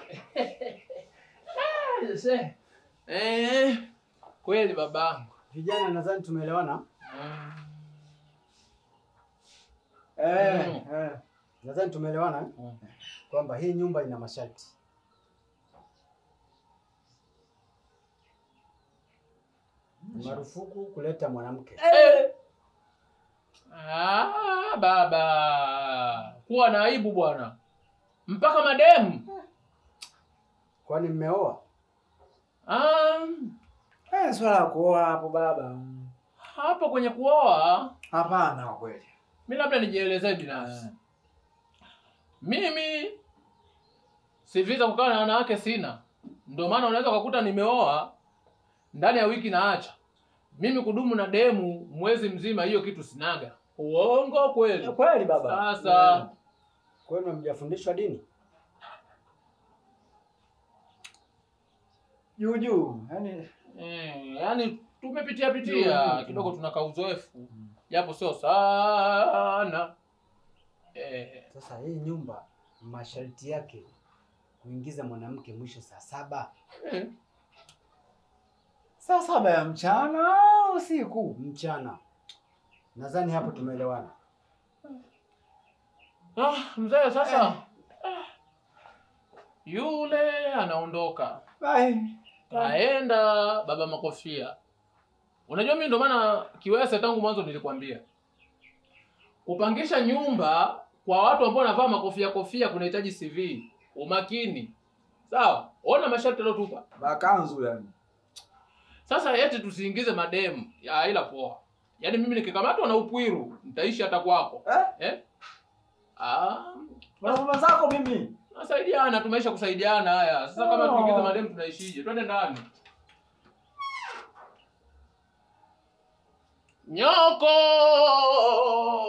Ah, se. Eh, kweli babangu. Vijana, nadhani tumeelewana. Ah, Eh, Mm. eh. Nadhani tumeelewana eh? Mm. kwamba hii nyumba ina masharti. Ni marufuku kuleta mwanamke. Eh. Ah, baba. Kuwa na aibu bwana. Mpaka mademu. Kwani mmeoa? Ah, Eh, swala la kuoa hapo baba. hapo kwenye kuoa Hapana kwa kweli. mi labda nijielezee binafsi. Mimi CV za kukaa na wanawake sina, ndio maana unaweza ukakuta nimeoa ndani ya wiki naacha. Mimi kudumu na demu mwezi mzima, hiyo kitu sinaga. Uongo kweli? Kweli baba. Sasa Kwenu hamjafundishwa dini? Juu juu. Yaani eh, yani tumepitia pitia Mm. kidogo, tunaka uzoefu japo sio sana eh, Sasa hii nyumba masharti yake kuingiza mwanamke mwisho saa saba eh. saa saba ya mchana au usiku? mchana. Nadhani hapo tumeelewana. Ah, mzee sasa ah, yule anaondoka Bye. kaenda baba makofia. Unajua mimi ndo maana kiwese tangu mwanzo nilikwambia kupangisha nyumba kwa watu ambao wanavaa makofia kofia kunahitaji CV, umakini. Sawa, ona masharti aliotupa. Bakanzu yani. Sasa eti tusiingize mademu ya ila poa. Yaani mimi nikikamatwa na upwiru nitaishi hata kwako Eh? eh? Ah, Mama zako mimi. Nasaidiana, tumeisha kusaidiana haya. Sasa kama Oh. tuingize mademu tunaishije? Twende ndani. Nyoko!